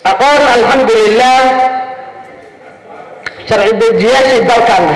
aqoon alxamdulilah sharci dejiyaashii dalkanna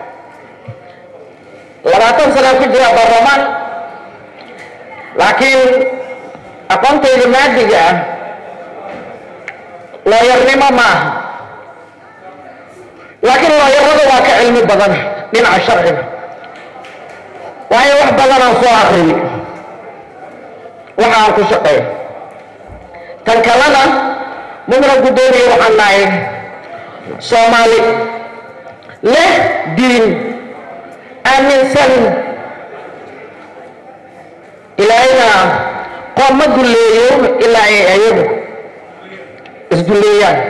labaatan sanaa ku jira baarlamaan laakiin aqoontayda maadiga ah looyarnimo ma aha laakiin looyarada waa ka cilmi badan dhinaca sharciga waayo wax badanaan soo akriyay waxa aan ku shaqeeyo tan kalena mudna guddoomiya waxaan nahay soomaali leh diin aaminsan ilaahayna qoom ma dulleeyo ilaa ay ayagu isdulleeyaan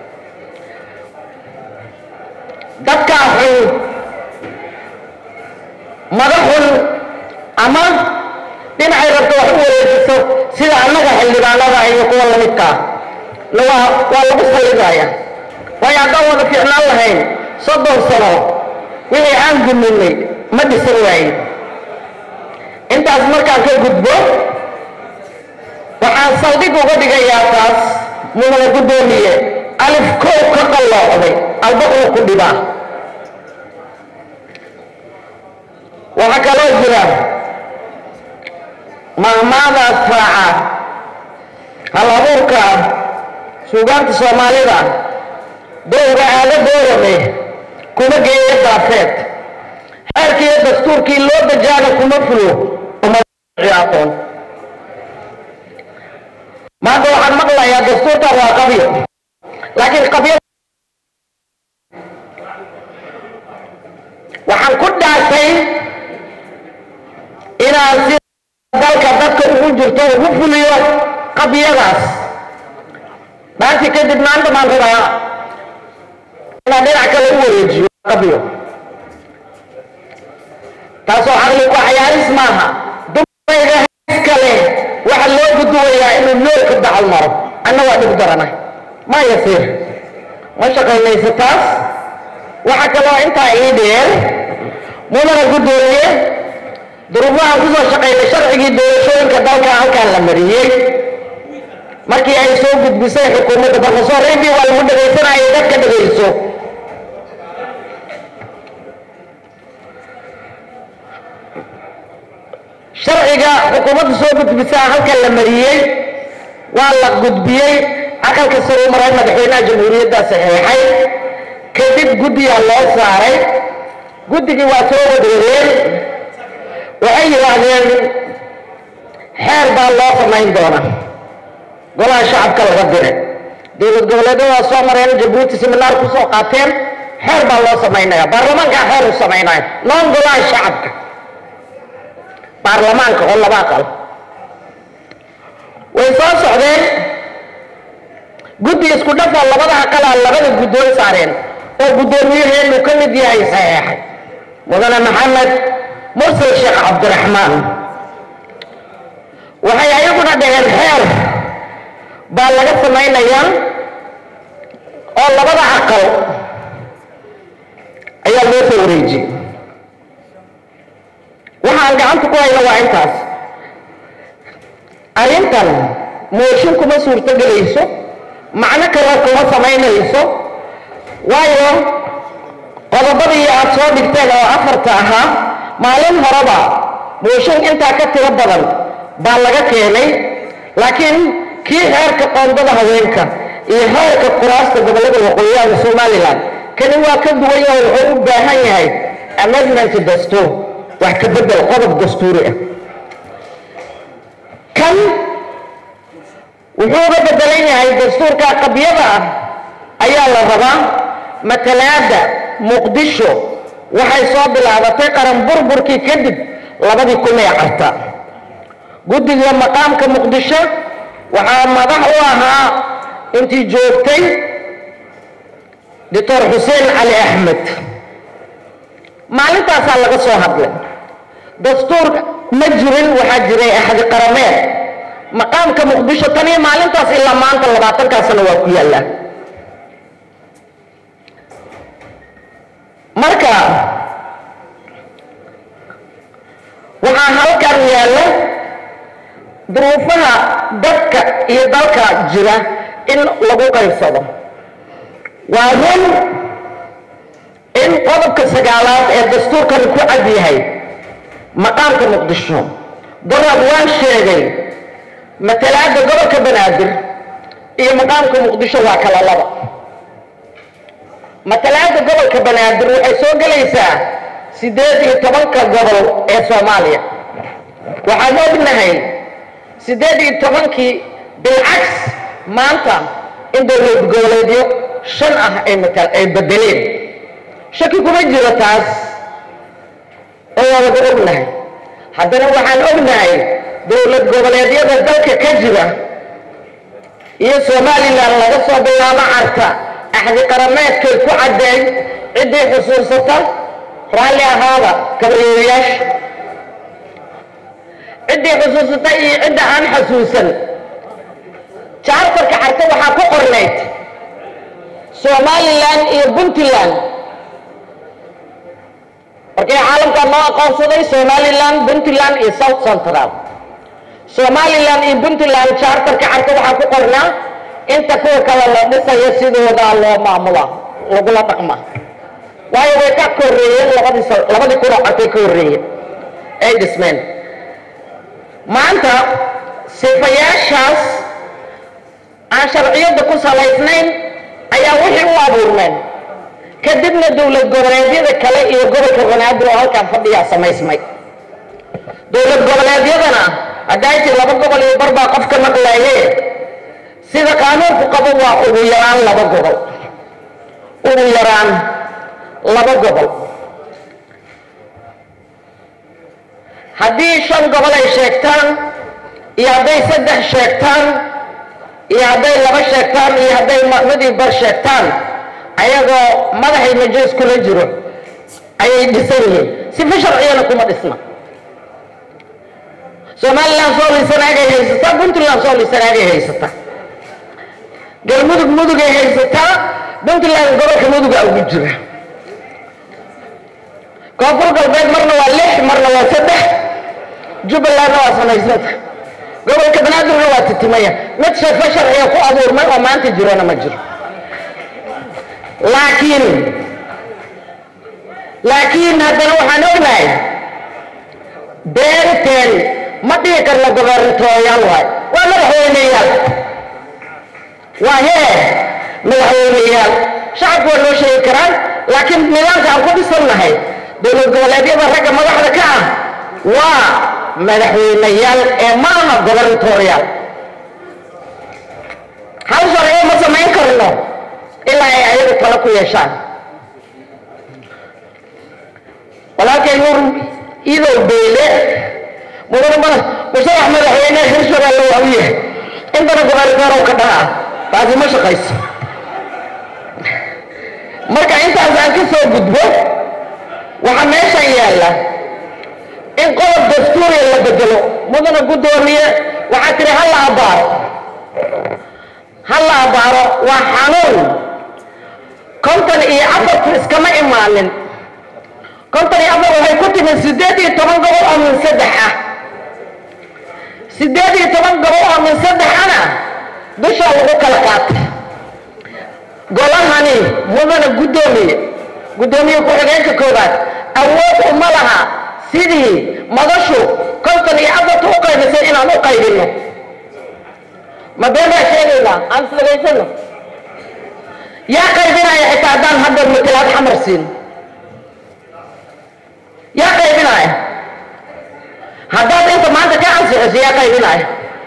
dadkaa xun madaxun ama dhinacay rabto wax u wareejiso sida annaga xildhibaanada iyo kuwa lamidkaa na waa waa lagu sallidaya waayo haddaan wada fiicnaan lahayn soddon sano wixii aan guminay ma dhisan waayin intaas markaan ka gudbo waxaan saldhig uga dhigayaa taas mudana guddoomiye alif kow ka qalloocday alba uu ku dhibaa waxaa kaloo jira maamaadaas raaca hal abuurka suugaanta soomaalida dowga aada doorame kuma geeyo daafeed xeerkiiyo dastuurkii loo dajaana kuma fulo aqoon maanta waxaan maqlayaa dastuurkan waa qabyo laakiin qabyo waxaan ku dhaartay inaan si dalka dadka ugu jirto ugu fuliyo qabyadaas dhaartii kadib maanta baan rabaa inaan dhinac kale u wareejiyo qabyo taasoo caqli ku cayaaris maaha dumarayga kale waxa loo guduwayaa inuu noolka dacal maro anna waa dhib darana ma yasiir ma shaqaynaysa taas waxa kaloo intaa ii dheer mudana guddoomiye duruufahan kusoo shaqaynay sharcigii doorashooyinka dalka halkaan la mariyey markii ay soo gudbisay xukuumadda barkasoo reebii waa lagu dhagaysanayay dadka dhagayso sharciga xukuumadda soo gudbisaa halkan la mariyey waa la gudbiyey aqalka sare u maray madaxweynaha jamhuuriyadda saxeexay kadib guddiyaa loo saaray guddigii waa soo wadwadeen waxay yidhaahdeen xeer baa loo samayn doona golaha shacabka laga diray dowlad goboleedyada waa soo mareen jabuuti siminaar ku soo qaateen xeer baa loo samaynaya baarlamaankaa xeer u samaynaya noon golaha shacabka baarlamaanka oo laba aqal way soo socdeen guddi isku dhafoo labada aqalaa labada guddoon saareen oo guddoomiyaheenu ka mid yahay saxeexay mudane maxamed mursal sheekh cabdiraxmaan waxay ayaguna dhaheen xeer baa laga samaynayaa oo labada aqal ayaa loo soo wareejiyey waxaan gacanta ku hayno waa intaas arrintan mooshin kuma suurto gelayso macno kale kuma samaynayso waayo qodobadii aad soo dhigteen oo afarta ahaa maalin horeba mooshin intaa ka tiro badan baa laga keenay laakiin kii xeerka qoondada haweenka iyo xeerka kuraasta gobollada waqooyiyaha somalilan kani waa ka duwan yahay wuxuu u baahan yahay amendment dastuur wax ka bedel qodob dastuuri ah kan wuxuu uga bedelan yahay dastuurka qabyada ah ayaa la rabaa matalaada muqdisho waxay soo bilaabatay qaran burburkii kadib labadii kun ee carta guddiga maqaamka muqdisho waxaa madax u ahaa intii joogtay doctor xuseen cali axmed maalintaasaa laga soo hadlay dastuur ma jirin waxaa jiray axdi qarameed maqaamka muqdisho tan iyo maalintaas ilaa maanta labaatankaa sano waa ku yaallaa marka waxaa halkan yaalla duruufaha dadka iyo dalka jira in lagu qaybsado waa run in qodobka sagaalaad ee dastuurkani ku cad yahay maqaamka muqdisho darab waan sheegay matalaadda gobolka banaadir iyo maqaamka muqdisho waa kala laba matalaadda gobolka banaadir waxay soo gelaysaa siddeed iyo tobanka gobol ee soomaaliya waxaan ognahay siddeed iyo tobankii bilcaks maanta in dowlad goboleedyo shan ah ay matal ay bedeleen shaki kuma jiro taas oo waa laga ognahay haddana waxaan ognahay dowlad goboleedyada dalka ka jira iyo somalilan laga soo bilaabo carta axdi qarameedkay ku caddeyn ciddii xusuusata raalli ahaada kabareerayaasha ciddii xusuusata iyo cidda aan xasuusan jaartarka carta waxaa ku qornayd somalilan iyo puntland markii caalamka loo aqoonsaday somalilan puntland iyo south central somalilan iyo puntland jaartarka carta waxaa ku qornaa inta kuwa kale la dhisayo sidoodaa loo maamula lagula dhaqma waayo way ka horreeyeen labadii labadii kunoo cartay ka horreeyeen ay dhismeen maanta sifayaashaas aan sharciyadda ku salaysnayn ayaa wixii u abuurmeen kadibna dowlad goboleedyada kale iyo gobolka banaadir oo halkaan fadhiyaa samaysmay dowlad goboleedyadana haddayti laba gobol iyo barbaa qofka maqlaaye sida qaanuunku qabo waa ugu yaraan laba gobol ugu yaraan laba gobol haddii shan gobol ay sheegtaan iyo hadday saddex sheegtaan iyo hadday laba sheegtaan iyo hadday madii bar sheegtaan ayagoo madaxay majalis kula jiro ayay dhisan yihiin sifa sharciyana kuma dhisna somalilan soo liisanaagay haysataa puntland soo liisanaagay haysataa galmudug mudugay haysataa puntland gobolka muduga ugu jira koonfur galbeed marna waa lix marna waa saddex jubbalandna waa samaysanta gobolka banaadirna waa titimaya mid sheefa sharciga ku abuurmay oo maanta jirona ma jiro laakiin laakiin haddana waxaan ognahay beenteen ma dhihi karno gobernatooyaal waay waa madaxweyneyaal waa hee madaxweyneyaal shacabku waa loo sheegi karaan laakiin nidaamka aan ku dhisannahay dowlad goboleedyada ragga madaxda ka ah waa madaxweyneyaal ee ma aha gobernatooriyaal hal sharciyo ma samayn karno ilaa ay ayagu talo ku yeeshaan walaalkay nuur idow beyle mudana musalax madaxweyne hirshabeelle waa u yahay intana gobernatorow ka dhaha taasi ma shaqayso marka intaas aan ka soo gudbo waxaa meeshan yaalla in qodob dastuuriya la bedelo mudana guddoomiye waxaa tiri ha la abaaro ha la abaaro waa xanuun konton iyo afartu iskama imaanin konton iyo afar waxay ku timid siddeed iyo toban gobol oo min saddex ah siddeed iyo toban gobol oo min saddex ana dushaa lagu kala qaatay golahani mudana guddoomiye guddoomiye ku-xigeenka koobaad awood uma laha sidii madashu konton iyo afarta u qaybisay inaan u qaybinno ma been baa sheegaynaa aan isdhagaysano yaa qaybinaya xitaa haddaan hadda matalaad xamar siin yaa qaybinaya haddaad inta maanta ka ansixiso yaa qaybinaya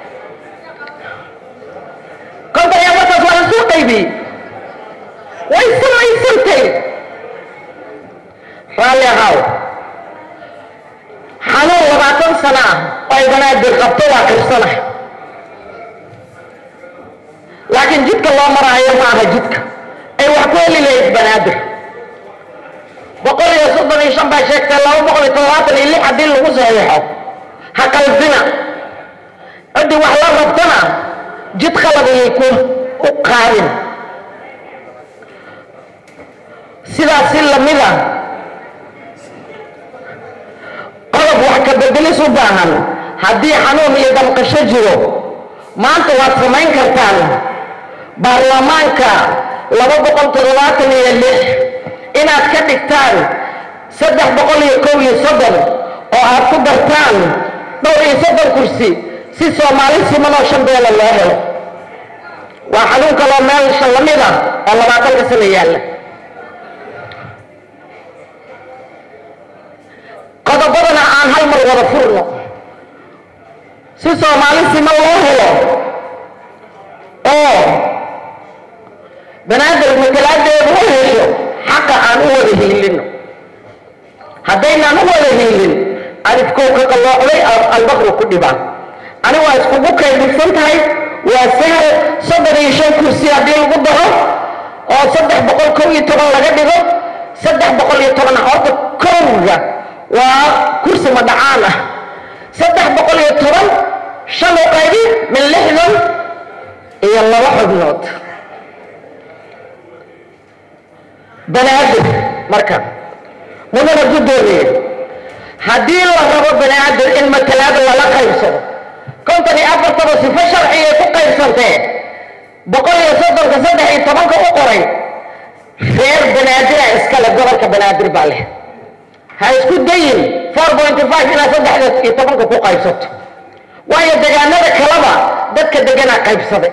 konton iyo afartaas waa lasoo qaybiyey way samaysantay raalli ahaw xanuun labaatan sano ah oo ay banaadir qabto waa kirsanahay laakiin jidka loo maraayo ma aha jidka ay wax ku heli lahayd banaadir boqol iyo soddon iyo shan baa sheegtay laba boqol iyo todobaatan iyo lix haddii lagu saxiixo ha qalbina ciddii wax la rabtana jid qalab ayay ku u qaadin sidaas si lamida qodob wax ka bedelis u baahan haddii xanuun iyo damqasho jiro maanta waad samayn kartaan baarlamaanka laba boqol toddobaatan iyo lix inaad ka dhigtaan saddex boqol iyo kow iyo soddon oo aad ku dartaan dhowr iyo soddon kursi si soomaali siman oo shan beela loo helo waa xanuun kaloo meelsha la mid ah oo labaatanka sano yaalla qodobadana aan hal mar wada furno si soomaali siman loo helo oo banaadir matalaadeedu u hesho xaqa aan u wada hiilino haddaynaan u wada hiilin alifkow ka qalloocday albaqru ku dhibaan ani waa iskugu kaydhisan tahay waa sahal soddon iyo shan kursi haddii lagu daro oo saddex boqol kow iyo toban laga dhigo saddex boqol iyo toban horta kowga waa kursi madhacaan ah saddex boqol iyo toban shan u qaybi min lixdan iyo laba xubnood banaadir marka mudana guddoomiye haddii la rabo banaadir in matalaad lala qaybsado konton iyo afartaba sifo sharcigay ku qaybsantee boqol iyo soddonka saddex iyo tobanka u qoray reer banaadira iskale gobolka banaadir baa leh ha isku dayin four pointy five ilaa saddexda iyo tobanka ku qaybsato waayo degaanada kaleba dadka deganaa qaybsaday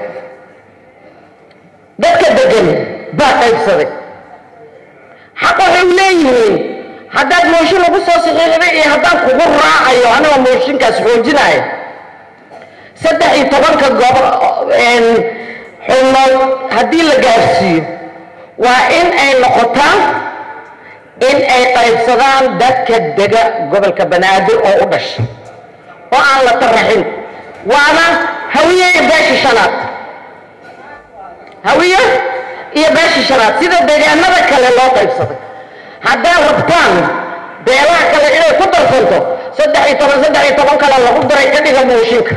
dadka degan baa qaybsaday xaq waxay u leeyihiin haddaad mooshin lagu soo saxiixday iyo haddaan kugu raacayo anigoo mooshinkaas xoojinayo saddex iyo tobanka goob xubnood haddii la gaarsiiyo waa in ay noqotaa in ay qaybsadaan dadka dega gobolka banaadir oo u dhashay oo aan la taraxin waana hawiye iyo beesha shanaad hawiye iyo beesha shanaad sida deegaanada kale loo qaybsaday haddaad rabtaan beelaha kale inay ku darsanto saddex iyo toban saddex iyo toban kale lagu daray ka dhiga mooshinka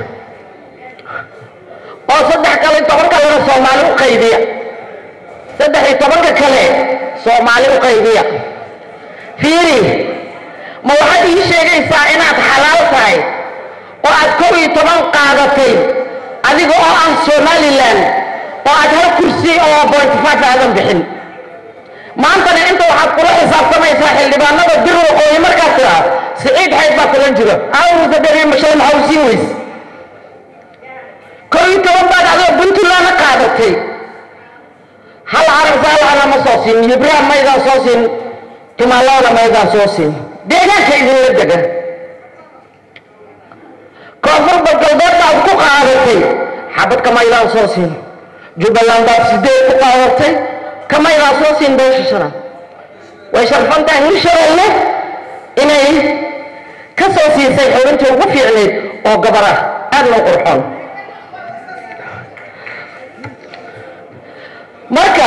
oo saddex kale toban kalena soomaali u qaybiya saddex iyo tobanka kale soomaali u qaybiya fiiri ma waxaad ii sheegaysaa inaad xalaal tahay oo aad kow iyo toban qaadatay adiga oo ah somalilan oo aad hal kursi oo point five aadan bixin maantana inta waxaad kula xisaabtamaysaa xildhibaanada bir waqooyi markaad tiraa siciid xayd baa kulan jiro awsa dheri mashay maxaa u siin weyse kow iyo toban baad adoo puntlandna qaadatay hal carab saalana ma soo siin ibrahim maydaan soo siin timaalona maydaan soo siin deegaanka idinla degan koonfurba galbeed baad ku qaadatay xabad kamaydaan soo siin jubbaland baad sideed ku qaadatay kamaydaan soo siin beesha shanaad way sharfan tahay hirshabeelle inay ka soo siisay xubintii ugu fiicnayd oo gabar ah aadna u qurxoon marka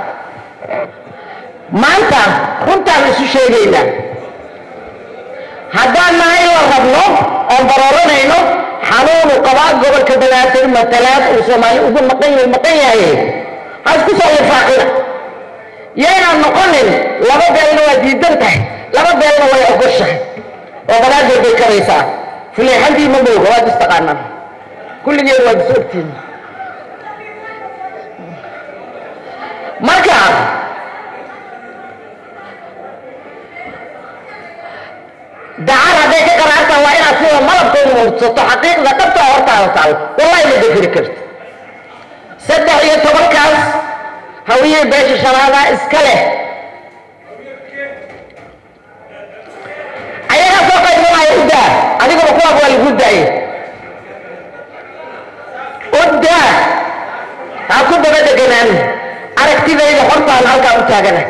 maanta runtaan isu sheegaynaa haddaan nahay la rabno oon barooranayno xanuunu qabaa gobolka banaadir matalaad uu soomaali ugu maqan yahay maqan yahay ha isku soo lifaaqina yaynaan noqonin laba beelna waa diidan tahay laba beelna way ogoshahay oo banaadir bay karaysaa fuleexantii ma mooga waad istaqaanaan kulligeen waad is ogtiin marka dacar hadday ka qaraartaan waa inaad sida malabka u muursato xaqiiqda dhabta hortaada taal wallahi ma dafiri karti saddex iyo tobankaas hawiye beesha shanaadaa iska leh ayagaa soo qaybsanaya uddaa adiguna kuwaas waa lagu daaye uddaa ha ku daba deganaan aragtidayda hortaan halkaa u taagana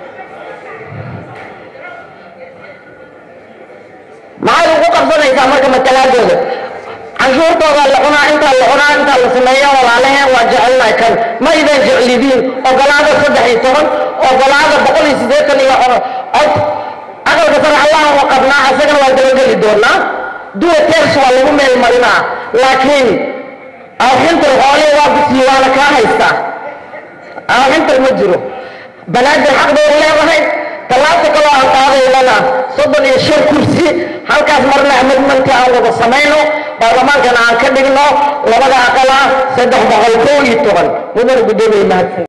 maxay ugu qabsanaysaa marka matalaadooda canshuurtooda la cunaa intaa la cunaa intaa la sameeya walaalaheen waa jecelnahay kan ma idan jeclidiin ogolaada saddex iyo toban ogolaada boqol iyo siddeetan iyo cod aqalka sare allaha wa qabnaa isagana waa dabageli doonaa duwa teers waa lagu meel marinaa laakiin awxintar xoolihii waa bisiyo waana kaa haystaa awxintar ma jiro banaadir xaq bay leedahay tallaabta kaloo aan qaadaynana soddon iyo shan kursi halkaas marna amidmanka aan wada samayno baarlamaankana aan ka dhigno labada aqal ah saddex boqol kow iyo toban mudana guddoomiye mahadsan